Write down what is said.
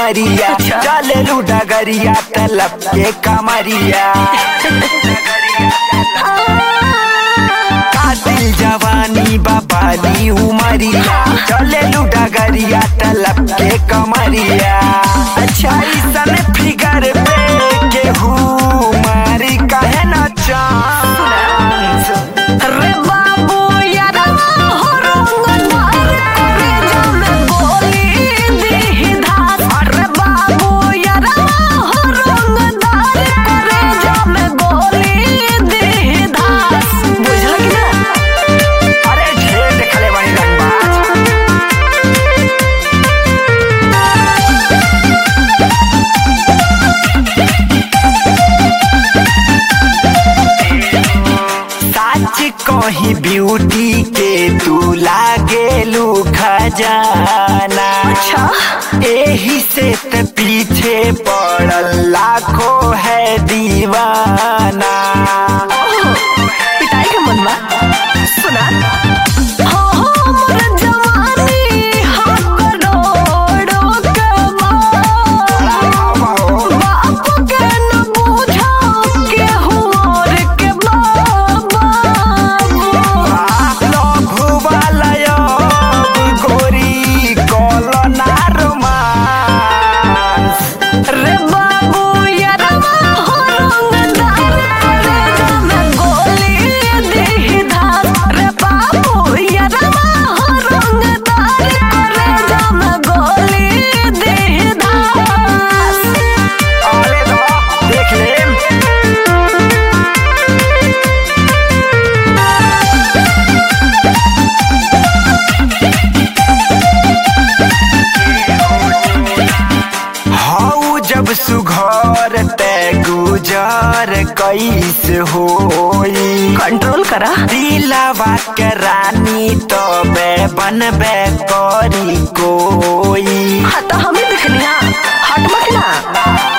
उमरिया चले लू डगरिया तलब के कमरिया कातिल जवानी बाबाली उमरिया चले लू डगरिया तलब के कमरिया अच्छा सन फिगर पे केहू मारी कहे न चांस रे बाबू यारवा हो रंगदार करे जामे गोली दीही धास रे बाबू यारवा हो रंगदार करे जामे गोली दीही धास बुझल कि ना अरे ढेर देखले बनी रंगबाज सच कही ब्यूटी के तू लागेलू खजाना अच्छा एही से त पीछे पड़ल लाखों है दीवाना पिटाई के मन बा सुना हो हो मोर जवानी हा करोड़ों के माल बाप के न बूझा केहू और के बाबा गोरी कॉलोना रोमांस रे बाबू यारवा हो रंगदार करे जामे गोली देही धास रे बाबू यारवा हो रंगदार करे जामे गोली देही धास अरे दो देख ले हऊ जब सुघर ते गुजर कैस होई कंट्रोल करा दिलावा के रानी तबे बनबे करी कोई हाँ तो हमें दिखनी हाँ हट मत ना